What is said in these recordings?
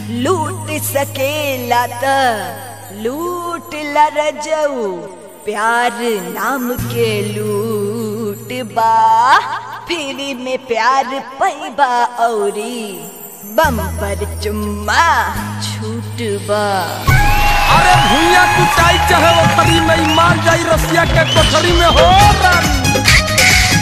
लूट सकेला त लूट ला रजऊ प्यार नाम के लूट बा फ्री में प्यार पैबा औरी बम पर चुम्मा छूट बा अरे भूया कुटाई चाहे वो खरी में मार जाई रसिया के कोठरी में हो रानी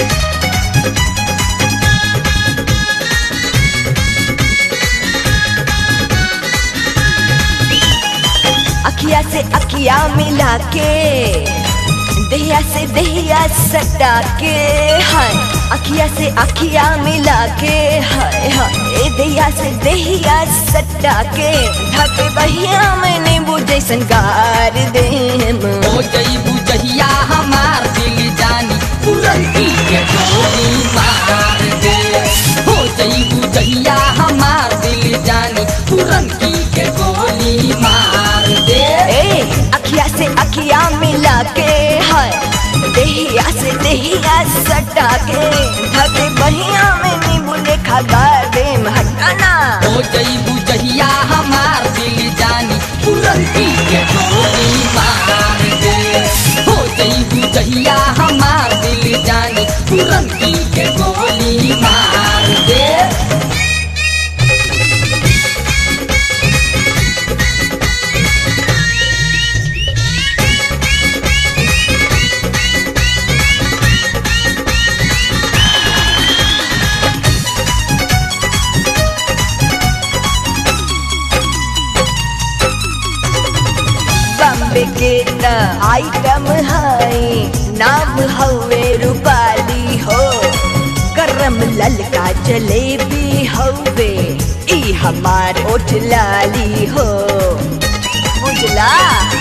अखिया से अखिया मिला के दहिया से दहिया सटा के हाय अखिया से अखिया मिला के हाय हाय दहिया से दहिया सटा के ढक बहिया मैंने बुझे संगार देम हो जईबू जहिया हमार दिल जानी पुरंती के गोली मार दे हो जईबू जहिया हमार दिल जानी पुरंती के गोली मार दे ए अखिया से अखिया मिला के हाय दहिया से दहिया सटा के ढक बहिया मैंने बुझे खगा देम हटाना हो जईबू जहिया हमार दिल जानी पुरंती के गोली मार दे हो जईबू जहिया हमार दिल जानी पुरंती के गोली मार दे बम्बे के त आइटम है नाम हवे रूपाली हो गरम ललका जलेबी हवे ई हमार ओठ लाली हो बुझला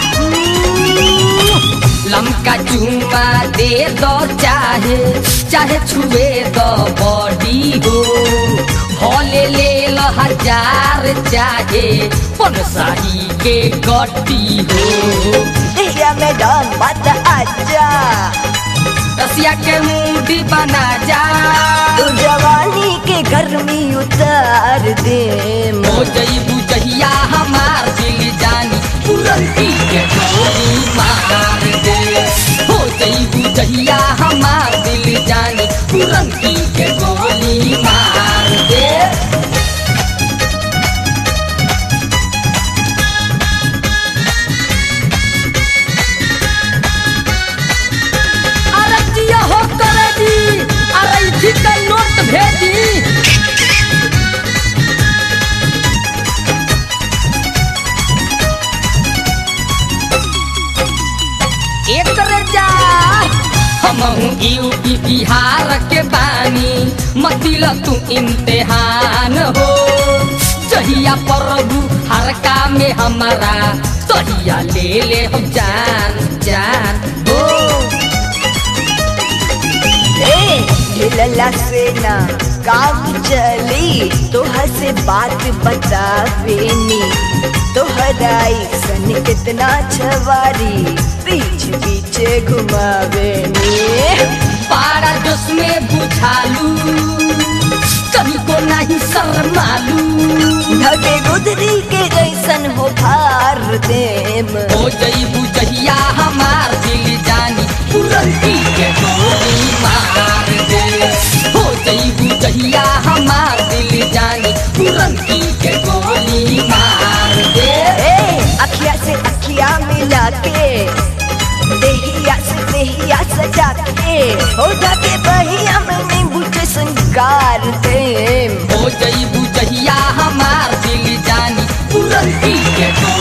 लमका चुमा दे दो चाहे चाहे छुए दो बॉडी हो हॉले ले लो हजार चाहे पनसाही के गट्टी हो दिया में डाल मत आजा रसिया के मूडी बना जा तू जवानी के गर्मी उतार दे हो जईबू जहिया हमार दिल जानी पुरंती के गोली मार दे हो जईबू जहिया हमार दिल जानी पुरंती के गोली मार दे अरे जिया हो करे जी अरे इथी का नोट भेजी एक जा हम यूपी बिहार के बानी मतिल तू इम्तिहान हो जहिया प्रभु हरका में हमारा तहिया ले ले हम जान जान हो ए हिलला से ना काम चली तोहर से बात बतावेनी तोहराई सन कितना छवारी बीच बीच घुमावेनी पारा जोश में बुझालू कभी को नहीं शर्मालू ढके गुदरी के जैसन हो भार देम हो जईबू जहिया हमार दिल जानी पुरंती के गोली मार दे हो जईबू जहिया हमार दिल जानी पुरंती के गोली मार दे ए अखिया से अखिया मिला के देहिया से देहिया सजा के हो जाके बहिया में नींबू के संगार देम हो जईबू जहिया हमार दिल जानी पुरंती के गोली